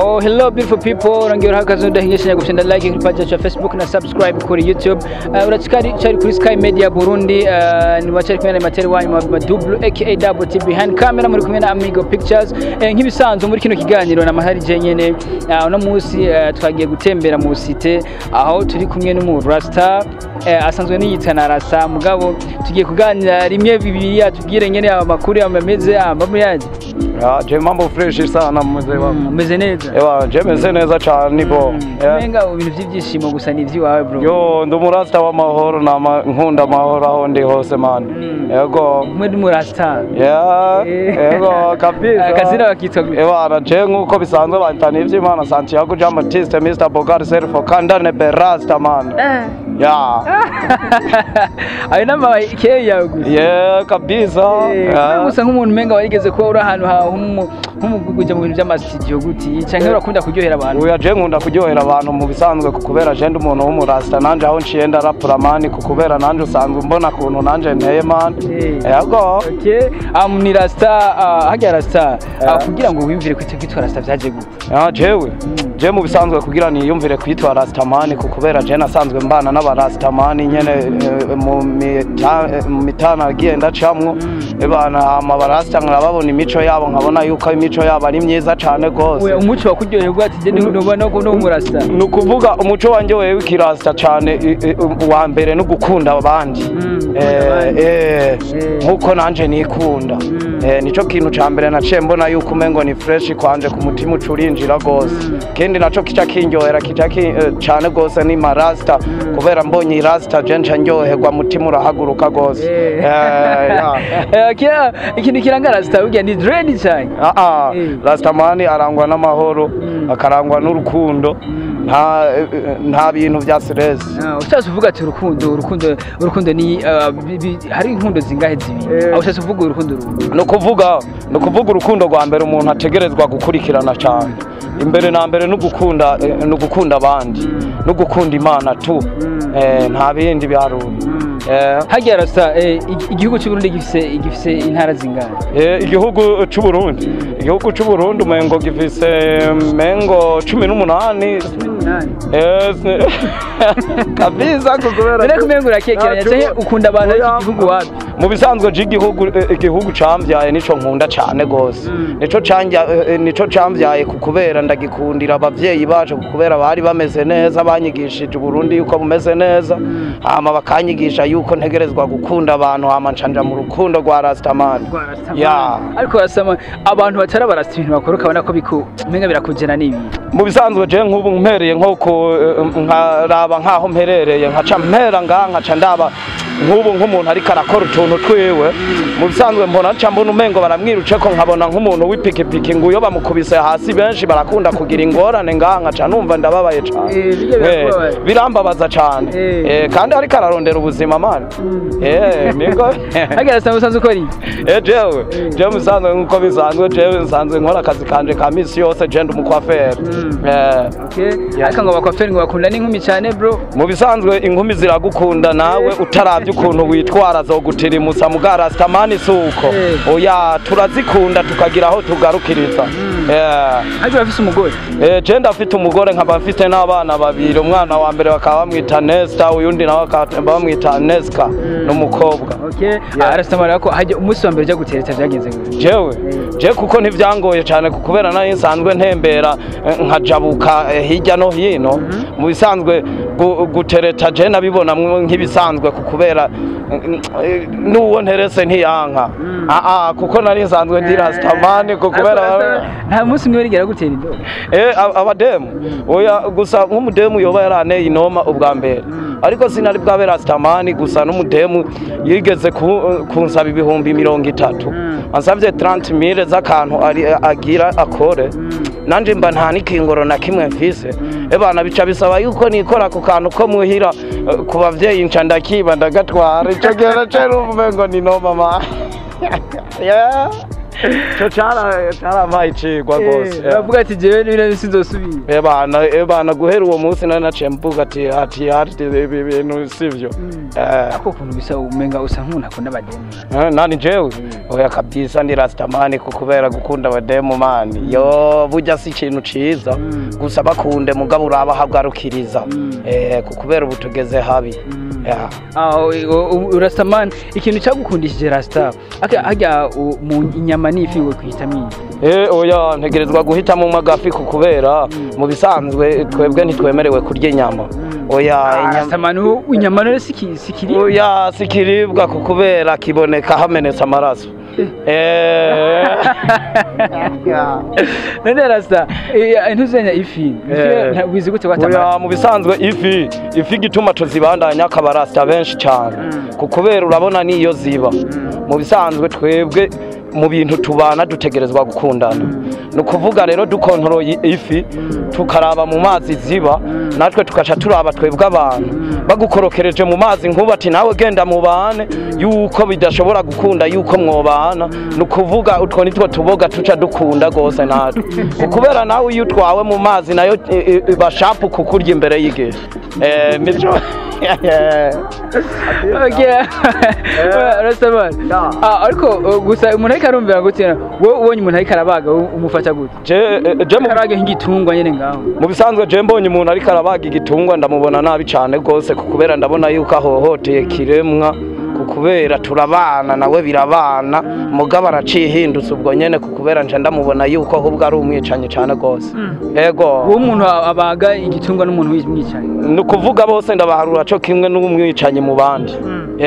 Oh, hello beautiful people. Rangi urahakaze udahingisha gufyenda like kuri page yacu ya Facebook na subscribe kuri YouTube. Uh, urachikari chari kuri Sky Media Burundi. Uh, ni wachari kumwe na materi wanyu ma ma double aka double T behind camera muri kumwe na Amigo Pictures. Eh, nk'ibisanzwe muri kino kiganiro na mahari je nyene. Uh, uno munsi uh, twagiye gutembera mu site aho turi kumwe n'umu Rasta uh, asanzwe niyita na Rasta mugabo tugiye kuganira rimwe bibiri atubwire nyene amakuru yameze ambamu yaje. Ya, je mambo fresh sana mzee wangu. Umeze neza. Ewa, je meze neza cyane nibo. Yeah. Umenga ibintu by'ibyishimo gusa ni iby'iwawe bro. Yo, ndi umurasta w'amahoro nama nkunda amahoro aho ndi hose man. Mm. Yego. Umwe ni murasta. Yeah. Eh. Yego kabisa. Akazina bakitwa gute? Ewa, na je nkuko bisanzwe bantana ivy'Imana Santiago Jean Baptiste Mr. Bogart Serfo Kandane Berasta man. Ya. Ayo nama ikeye yawe gusa. Yeah, kabisa. Eh, Yeah. gusa nk'umuntu umenga warigeze kuba uri ahantu hawe nk'umuguja mu bintu by'amasitidiyo guti canke urakunda kuryohera abantu. Uya je nkunda kuryohera abantu mu bisanzwe kubera je ndi umuntu w'umurasta nanje aho nciye ndarapura mani kubera nanje usanzwe mbona kuntu nanje nteye mani Eh. yego Okay, um, ni rasta uh, hajya rasta uh, Yeah. kugira ngo wiyumvire kwita kwitwa rasta vyaje gute? ya jewe je mu bisanzwe kugira niyumvire kwitwa rastamani kubera je nasanzwe mbana n'abarastamani nyene eh, mu mita- eh, mu mitana agiye ndacamwo ebana ama barasta nkababona imico yabo nkabona yuko imico yabo ari myiza cane We gose umuco wakuryoheye ati je ndoba no no murasta. ni ukuvuga umuco wanjye wewe w'ikirasta cyane i- i- uwa mbere no gukunda abandi Mm, gukunda Eh, abandi. eh, Eh. nk'uko nanjye nikunda Mm. Eh, nicyo kintu cya mbere naciye mbona yuko umengo ni fresh kwanje ku mutima uca urinjira rwose Mm. kindi naco kica kinyohera kica ki- eh, cane rwose ni marasta Mm. kubera mbonye irasta je nca ndyoherwa mutima urahaguruka rwose Eh. Eh, ya. Eh, kira ikintu kiranga rasta burya ni dread cyane. Ah, ah, Eh. rastamani arangwa n'amahoro Mm. akarangwa n'urukundo Mm. nta eh, eh, nta bintu vya stress Ah, ushatse uvuga ati urukundo urukundo urukundo ni ah, bi- bi- hari inkundo zingahe zibiri Eh. aho ushatse uvuga urukundo rumwe ni ukuvuga ni ukuvuga urukundo rwa mbere umuntu ategerezwa gukurikirana cyane imbere na mbere no gukunda eh, no gukunda abandi Mm. no gukunda imana tu Mm. Eh, nta bindi biharuro Eh, hajya rasta eh, igi- igihugu cy'u Burundi gifise gifise intara zingahe eh, igihugu c'u Burundi igihugu c'u Burundi umengo gifise mengo cumi n'umunani Eh, se- kabisa kubera Dore kumenga urakekeranya Ah, cyangwa cubu- ukunda abantu Oya, b'iki gihugu wapi mu bisanzwe cy'igihugu eh, igihugu camvyaye nico nkunda cane gose Mm. nico canja eh, nico camvyaye ku kubera ndagikundira abavyeyi bacu ku kubera bari bameze neza banyigishije Burundi yuko bumeze neza Mm. hama bakanyigisha yuko ntegerezwa gukunda abantu hama ncanja mu rukundo rwa Rastaman Rwa Rastaman. ya ariko rasama abantu batari abarasta ibintu bakora ukabona ko biku umenga birakugena n'ibi mu bisanzwe je nk'ubu mpereye nko ku eh, nkaraba nk'aho mperereye nkaca mpera ngaha nkaca ndaba nk'ubu nk'umuntu ariko arakora utuntu twiwe mu bisanzwe mbona nca mbona umengo baramwiruce ko nkabona nk'umuntu w'ipikipiki ngo iyo bamukubise hasi benshi barakunda kugira ingorane ngaha nkaca numva ndababaye cane Eh, bijya birakubabaza. Eh, birambabaza cane Eh. Eh, kandi ariko ararondera ubuzima mani Eh, niko hajya rasta usanzwe ukora iki Eh, jewe jewe musanzwe nk'uko bisanzwe jewe nsanzwe nkora akazi kanje ka misi yose je ndi umukwaferi Mm. Eh, Okay. Yeah. ariko ngo bakwaferi ngo bakunda n'inkumi cyane bro mu bisanzwe inkumi ziragukunda nawe utaravye ukuntu witwara zogutirimusa muga rastamani suko Eh. oya turazikunda tukagira aho tugarukiriza Eh, hajya urafise umugore eh, je ndafite umugore nkaba mfite n'abana babiri umwana wa mbere bakaba bamwita Nesta uyundi nawe bakaba bamwita Neska n'umukobwa okay yeah. arasamara ko hajya umunsi wa mbere ujya gutereta byagenze gute jewe je kuko ntivyangoye cyane ku kubera nari nsanzwe ntembera eh, nkajabuka eh, hirya no hino mu bisanzwe gu- gutereta je nabibona mwo nk'ibisanzwe ku kubera eh, eh, n'uwo nterese ntiyanka ah ah kuko nari nsanzwe ndi rastamani ku kubera Ariko nta munsi umwe wigera gutera indobo eh ab- abademu oya gusa nk'umudemu yoba yaraneye inoma ubwa mbere ariko sinari bwabe rastamani gusa n'umudemu yigeze ku- kunsaba ibihumbi mirongo itatu ansabye 30 mille z'akantu ari- agira akore nanje mba nta n'ikingoro na kimwe mfise ebana bica bisaba yuko nikora ku kantu ko muhira eh, ku bavyeyi nca ndakiba ndagatwara ico gihe naciye numva umengo ni noma ma Yeah. cyo cara caramaye icigwa rwose Eh, bavuga ati jewe n'ibintu sinzosubira ebana ebana guhera uwo munsi nari naciye mvuga ati ati ati ibi bintu sivyo Eh, ako kuntu bisa umenga usa nk'umuntu akunda abademu eh, nani jewe oya kabisa ndi rastamani ku kubera gukunda abademu mani yo burya si ikintu ciza gusa bakunde mugabo uraba hagarukiriza eh ku kubera ubu tugeze habi Yeah. urasamani ikintu cyagukundishije rasita hajya u- mu inyama n'ifi we kuhitamo iyi Eh oya ntegerezwa guhitamo umwe agafi ku kubera mu bisanzwe twebwe ntitwemerewe kurya inyama oya inyama rasamani inyama rero siki- sikiri oya sikiribwa ku kubera kiboneka hamenetse amaraso eh none rasita ntuzenya ifi Eh. wizi gute oya watamara mu bisanzwe ifi ifi igituma tuzibandanya akaba rasita benshi cyane ku kubera urabona niyo ziba mu bisanzwe twebwe mu bintu tubana dutegerezwa gukundana ni ukuvuga rero dukontoroye ifi tukaraba mu mazi ziba natwe tugaca turaba twebwe abantu bagukorokereje mu mazi nkuba ati nawe genda mubane yuko bidashobora gukunda yuko mwobana ni ukuvuga utwo nitwo tuboga tuca dukunda rwose natwe ukubera nawe iyo utwawe mu mazi nayo i- i- iba shapu kukurya imbere y'igihe Eh, nivyo rasamani ariko uh, gusa umuntu ariko arumvira gute wowe ubonye umuntu ariko arabaga u- umufata gute je eh, je mu arabaga nk'igitungwa nyine ngaho mu bisanzwe je mbonye umuntu ariko arabaga igitungwa ndamubona nabi cyane rwose ku kubera ndabona yuko ahohoteye kiremwa ku kubera turabana nawe birabana mugabo aracihindutse ubwo nyene ku kubera nje ndamubona yuko ahubwo ari umwicanyi cyane rwose ego wowe umuntu abaga igitungwa n'umuntu w'umwicanyi ni ukuvuga bose ndabaharura co kimwe n'umwicanyi mu bandi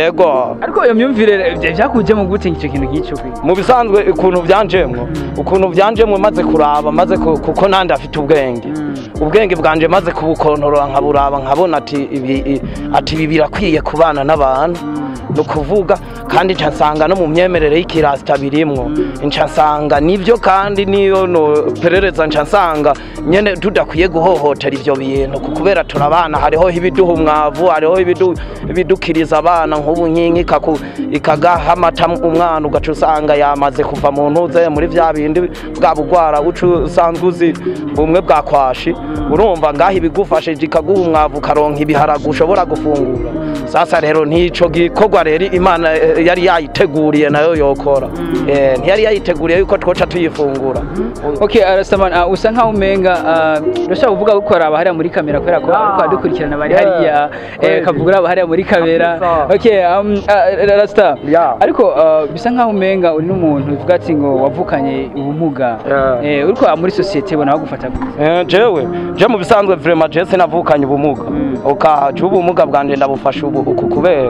ego ariko iyo myumvire bya- byakujemo gute icyo kintu nk'icyo kwe mu bisanzwe ukuntu byanjemwo ukuntu byanjemwe maze kuraba maze ku- kuko nandi afite ubwenge ubwenge bwanje maze kubukontorora nkaburaba nkabona ati ibi i- ati ibi birakwiye kubana n'abantu ni ukuvuga kandi nca nsanga no mu myemerere y'ikirasita birimwo nca nsanga nibyo kandi niyo no perereza nca nsanga nyene tudakwiye guhohotera ivyo bintu ku- kubera turabana hariho ibiduha umwavu hariho ibidu- ibidukiriza abana nk'ubu nk'inka ikaku- ikagaha amata umwana ugaca usanga yamaze kuva mu ntuze muri vya bindi bwa bugwara uca usanzwe uzi bumwe bwa kwashi urumva ngaho ibigufashije ikaguha umwavu ukaronka ibiharage ushobora gufungura sasa rero ntico gikorwa rero imana eh, yari yayiteguriye nayo yokora Eh, ntiyari yayiteguriye yuko twoca tuyifungura okay arasamani uh, usa nkaho umenga uh, urashaka kuvuga ko araba hariya muri kamera kubera ko ariko adukurikirana bari Yeah. hariya eh, Kweli. kavuga araba hariya muri kamera Kabisa. okay um, uh, rasta Yeah. ariko uh, bisa nkaho umenga uri n'umuntu uvuga ati ngo wavukanye ubumuga Yeah. eh, uriko muri societe bona bagufata gute Eh, jewe je mu bisanzwe vraiment je sinavukanye ubumuga ukaca ubumuga bwanje ndabufasha ubu uku kubera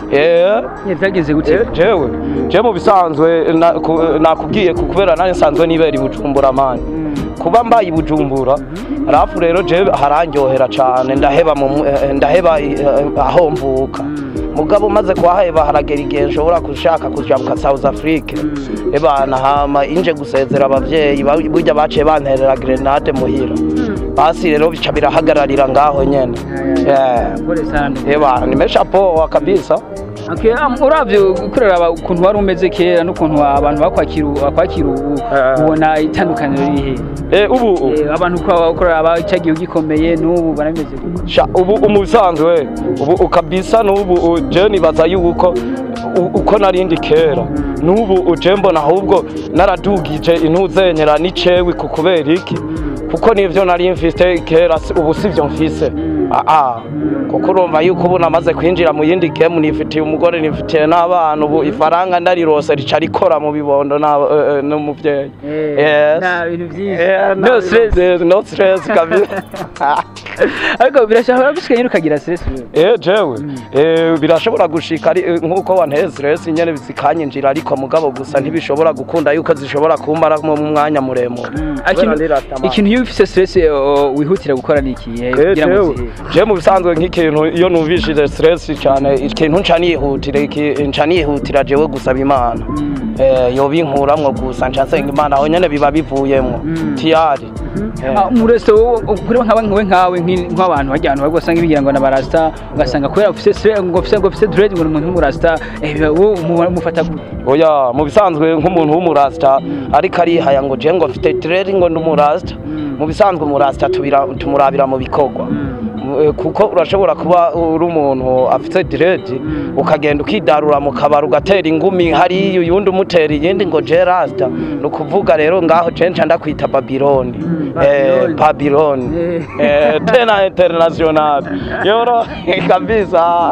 eh Eh, byagenze gute Je- jewe je mu bisanzwe na- ku- nakubwiye ku kubera nanjye nsanzwe nibera i bujumbura mani kuba mbaye i bujumbura arafu rero je harandyohera cane ndaheba mu- eh, ndaheba eh, aho mvuka mugabo maze kuhaheba haragera igihe nshobora gushaka kujabuka south africa ebana hama inje gusezera abavyeyi ba- burya baciye banterera grenade muhira basi rero bica birahagararira ngaho nyene Yeah. Pole sana eba nimesha poa kabisa Okay, um, uravye kureba ukuntu wari umeze kera n'ukuntu abantu bakwakira bakwakira ubu Eh. ubona itandukaniro riri he Eh, ubu Eh, abantu uko kureba cyagiye ugikomeye n'ubu barameze gute Sha, ubu umubisanzwe ubu ukabisa n'ubu u- je nibaza yuko u- uko narindi kera n'ubu uje mbona ahubwo naradugije intuzenyera n'icewi ku kubera iki kuko nivyo nari mfise kera si- ubu sivyo mfise aa kuko urumva yuko ubu namaze kwinjira mu yindi gemu nifitiye umugore nifitiye n'abana ubu ifaranga ndarirose rica rikora mu bibondo na- eh, eh, n'umuvyeyi Yes. nta bintu byinshi Eh, no na- stress no stress kabisa ariko birashobora gushika nyine ukagira stress wewe. Eh jewe eh birashobora gushika ari eh, nkuko wanteye stress nyene zikanyinjira ariko mugabo gusa ntibishobora gukunda yuko zishobora kumbara mu mwanya muremure Ah, Kubera ikintu- ndi Rastaman. ikintu iyo ufise stress eh, wihutira gukora ni iki eh, Eh, kugira ngo jewe uzihe? je mu bisanzwe nk'ikintu iyo numvishije stress cyane ikintu nca nihutira iki- nca nihutira jewe gusaba imana Mm. eh yoba inkuramwo gusa nca nsenga imana aho nyene biba bivuyemwo Mm. tiyari Ah, mu resto kuri nkawe nkawe nkawe nk'i- nk'abantu bajya ahantu bari usanga bigira ngo na barasta ugasanga kubera ufise stre- ngo ufise ngo ufise dread ngo ni umuntu w'umurasta eh wowe umu- umufata gute oya mu bisanzwe nk'umuntu w'umurasta ariko arihaya ngo je ngo mfite tireri ngo ndi umurasta mu bisanzwe umurasta tubira tumurabira mu bikorwa Eh, kuko urashobora kuba uri umuntu afite diredi ukagenda ukidarura mu kabari ugatera ingumi hariya uyundi umutera iyindi ngo je rasta ni ukuvuga rero ngaho je nca ndakwita babiloni Eh, Babylon. babiloni Eh. Eh, tena international yoro kabisa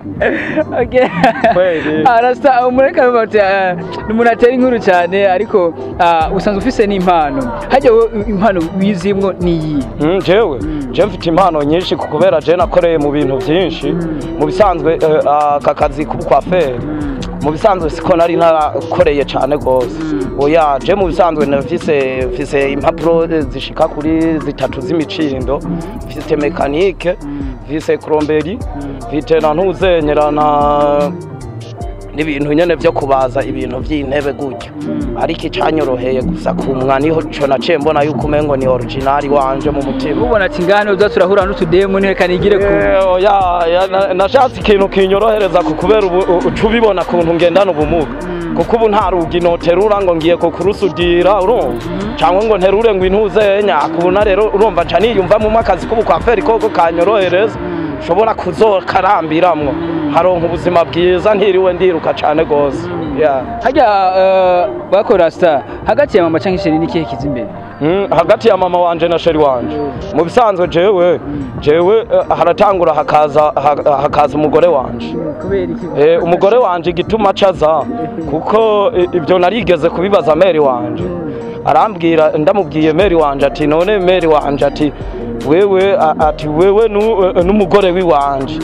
Okay. Kweli. arasta umureka bati ah, ni umuntu atera inkuru cyane ariko ah, usanzwe ufise n'impano hajya wowe impano wizimwo ni iyi Mm, jewe je mfite impano nyinshi ku kubera je nakoreye mu bintu byinshi mu bisanzwe eh, aka kazi k'ubukwaferi mu bisanzwe siko nari narakoreye cyane rwose oya je mu bisanzwe nafise mfise impapuro zishika kuri zitatu z'imicindo mfise mekanike mfise kromberi mfite na ntuzenyera na n'ibintu nyene vyo kubaza ibintu vy'intebe gutyo ariko icanyoroheye gusa kumwa niho co naciye mbona yuko umengo ni originali wanje mu mutima ubona ati ngane uza turahura n'utudemu ntireka nigire ku Eh, oya, ya, na- nashatse ikintu kinyorohereza ku kubera ubu u- uca ubibona kuntu ngendana ubumuga kuko ubu nta rugi noterura ngo ngiye kukurusudira urumva cyangwa ngo nterure ngo intuzenya kubona rero urumva nca niyumvamo akazi k'ubukwaferi koko kanyorohereza nshobora kuzokarambiramwo haronka ubuzima bwiza ntiriwe ndiruka cane gose yeah. hajya eh, bakora star hagati ya mama cyangwa isheri n'ikihe kiza imbere Mm, hagati ya mama wanje na sheri wanje mu bisanzwe jewe jewe eh, haratangura hakaza ha- hakaza umugore wanje kubera iki Eh, umugore wanje igituma acaza kuko eh, ibyo narigeze kubibaza meri wanje arambwira ndamubwiye meri wanje ati none meri wanje ati wewe a- ati wewe nu- eh, n'umugore wiwanje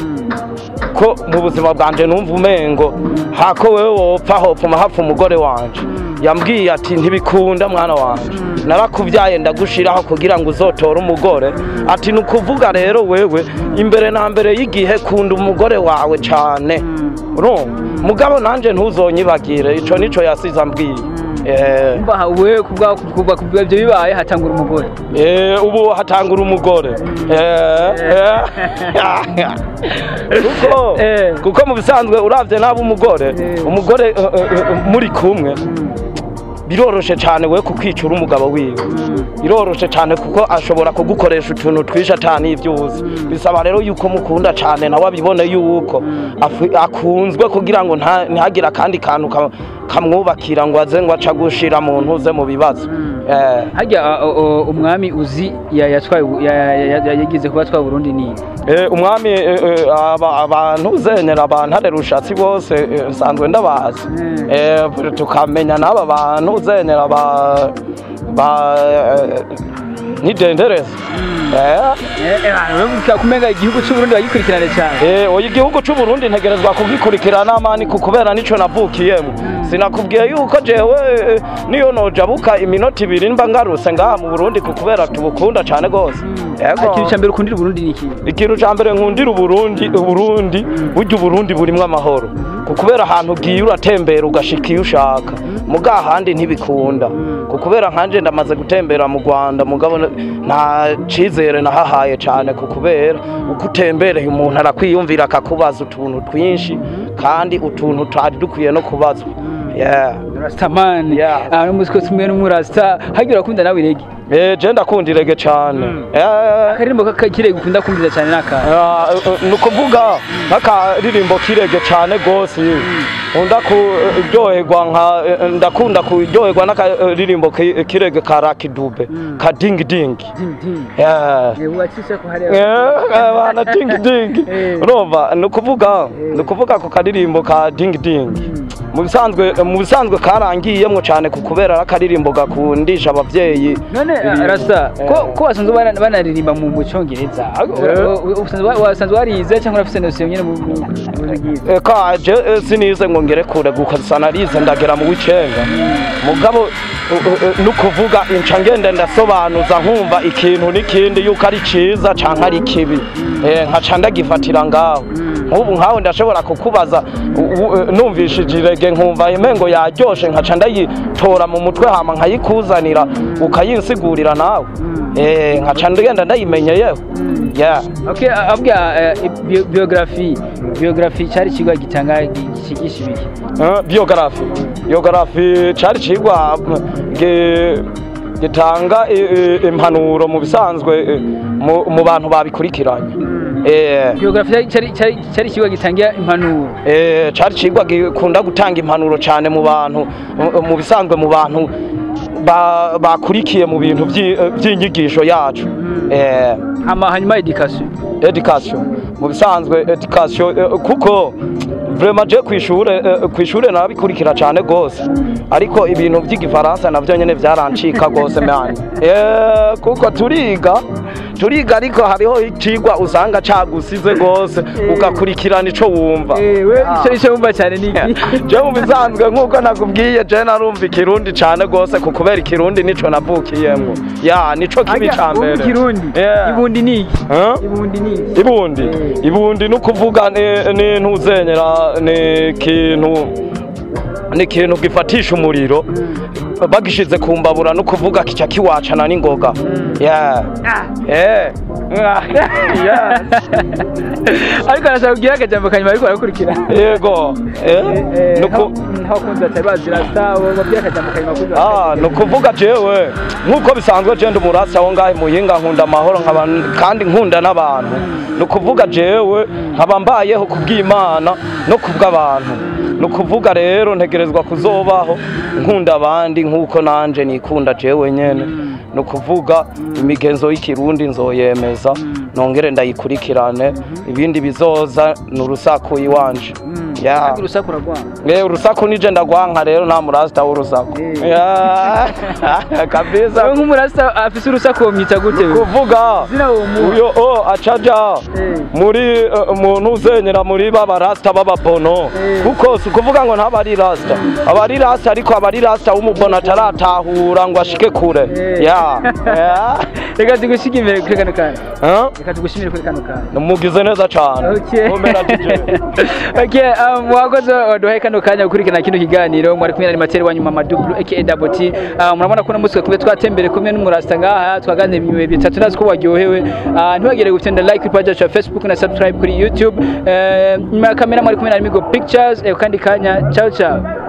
ko mu buzima bwanje numva umengo hako wewe wopfa hopfuma hapfa umugore wanje yambwiye ati ntibikunda mwana wanje narakubyaye ndagushiraho kugira ngo uzotore umugore ati ni ukuvuga rero wewe imbere na mbere y'igihe kunda umugore wawe cane urumva mugabo nanje ntuzonyibagire ico nico yasize ambwiye Eh, mba we kubwa kubwa kubwa ibyo bibaye hatangura umugore Eh, ubu hatangura umugore Eh, eh. kuko Eh. kuko mu bisanzwe uravye nabo umugore Eh. umugore eh, eh, eh, muri kumwe biroroshe cyane we kukwicura umugabo wiwe biroroshe cyane kuko ashobora kugukoresha utuntu twinshi atani ibyo uzi bisaba rero yuko mukunda cyane nawe abibone yuko afu- akunzwe kugira ngo nta- ntihagire akandi kantu ka- kamwubakira ngo aze ngo aca gushira mu ntuze mu bibazo Eh. hajya uh, uh, umwami uzi ya- yatwaye u- ya- ya- ya- yagize kuba atwaye Burundi ni Eh, umwami eh, eh, aba- abantu zenyera abantu hari rushatsi bose eh, nsanzwe ndabazi Mm. Eh, tukamenya n'aba bantu zenyera ba ba eh, nidendereza Eh, kumenga igihugu cy'u Burundi bagikurikirane cyane eh, oya igihugu c'u Burundi ntegerezwa kugikurikirana amani ku kubera nico navukiyemo sinakubwiye yuko jewe eh, niyo nojabuka iminota ibiri mba ngarutse ngaha mu Burundi ku kubera tubukunda cane gose Yego. ikintu cya mbere ukundira Burundi ni iki ikintu cya mbere nkundira uburundi uburundi burya uburundi burimo amahoro ku kubera ahantu ugiye uratembera ugashika iyo ushaka muga ahandi ntibikunda ku kubera nkanje ndamaze gutembera mu rwanda mugabo nta cizere nahahaye cyane ku kubera uko utembereye umuntu arakwiyumvira akakubaza utuntu twinshi kandi utuntu tutari dukwiye no kubazwa yeah. Rastaman Yeah. ah n'umuziko tumwe n'umurasta hagira ukunda nawe irege Eh, je ndakunda irege cyane Mm. Eh, akaririmbo kakirege ukunda kumvira cyane naka Ah, eh, ni ukuvuga nk'akaririmbo kirege cyane rwose nkunda kuryoherwa nka eh, ndakunda kuryoherwa n'akaririmbo ki- kirege ka rakidube ka dingi dingi ding ding Yeah. yewe wacisha ko hari bana dingi dingi Eh. urumva ni ukuvuga ni ukuvuga ku karirimbo ka dingi dingi mu bisanzwe mu bisanzwe karangiyemwo cyane ku kubera ari akaririmbo gakundisha abavyeyi none ibintu. rasta ko Eh. ko wasanzwe bana- banaririmba mu mu cyongereza Eh. usanzwe wa- wasanzwe warize cyangwa urafite nosiyo nyine mu mu- mu bigize Eh, kaje eh, sinize ngo ngere kure gusa narize ndagera mu w'icenga mugabo nukuvuga inca ngende ndasobanuza nkumva ikintu n'ikindi yuko ari ciza canke ari kibi Eh, nkaca ndagifatira ngaho nk'ubu nkawe ndashobora kukubaza u- u- numvishije irege nkumva emengo yaryoshe nkaca ndayitora mu mutwe hama nkayikuzanira ukayinsigurira nawe Eh, nkaca ngenda ndayimenyeyeho yeah. okay abwa biography biography cyari kigo gitanga kigisha ibiki Eh, biogarafi biogarafi cari cigwa mm, gi- gitanga i- i- impanuro mu bisanzwe eh, mu mu bantu babikurikiranye Eh, biography cyari- cyari cyari cyari kigo gitangira impanuro eh, cari cigwa gikunda gutanga impanuro cane mu bantu mu- mu bisanzwe mu bantu ba- bakurikiye mu bintu vyi- eh, vy'inyigisho yacu Eh, hama hanyuma education education mu bisanzwe education eh, kuko vraiment je kwishure eh, kwishure nabikurikira cyane gose ariko ibintu by'igifaransa navyo nyene vyarancika gose man eh kuko turiga turiga ariko hariho ikigwa usanga cagusize gose ugakurikirana ico wumva we Ah. icyo nicyo wumva cyane ni iki je mu bisanzwe nk'uko nakubwiye je narumva ikirundi cane gose ku kubera ikirundi nico navukiyemwo ya nico kibi Aga, ca wumva mbere ikirundi Yeah. ibundi ni iki Huh? ibundi ni iki ibundi Eh. ibundi ni ukuvuga ni- ni ntuzenyera ni ikintu ni ikintu gifatisha umuriro bagishize ku mbabura ni ukuvuga kica kiwacana n'ingoga Yeah. Eh. Yes. ariko arashaka kugira akajambo kanyuma ariko arakurikira yego Eh. Ni uku- ntakunze batari bazi rasta babwira akajambo kanyuma kugira Ah, ni ukuvuga jewe nk'uko bisanzwe je ndi umurasi aho ngahe muhinga nkunda amahoro nkaba kandi nkunda n'abantu ni ukuvuga jewe nkaba mbayeho kubw'imana no kubw'abantu ni ukuvuga rero ntegerezwa kuzobaho nkunda abandi nk'uko nanje nikunda jewe nyene ni ukuvuga imigenzo y'ikirundi nzoyemeza nongere ndayikurikirane ibindi bizoza ni urusaku iwanje Yeah. urusaku ragwanga Eh, urusaku nije ndagwanka rero nta murasta w'urusaku Eh. Yeah. kabisa wewe nk'umurasta afise urusaku womwita gute we? kuvuga zina uwo muha uyo o acaja Eh. muri eh, muntu uzenyera muri baba rasta b'ababono Eh. kuko si ukuvuga ngo ntaba ari rasta aba ari rasta ariko aba ari rasta w'umubono ataratahura ngo ashike kure Eh. ya Ya. reka tugushige imbere kuri kano kanya Huh? reka tugushimire kuri kano kanya mugize neza cane Okay. Komera DJ. okay, um, mwakoze waduhaye kano kanya gukurikirana kino kiganiro mwari kumwe na animateri wanyu mama double aka double T uh, murabona ko uno kube twatembere kumwe n'umurasta ngaha twaganira ibihe bitatu nazi ko waryohewe uh, ntibagire gutenda like kuri page yacu ya Facebook na subscribe kuri YouTube uh, nyuma ya kamera mwari kumwe na Migo Pictures eh, kandi kanya ciao ciao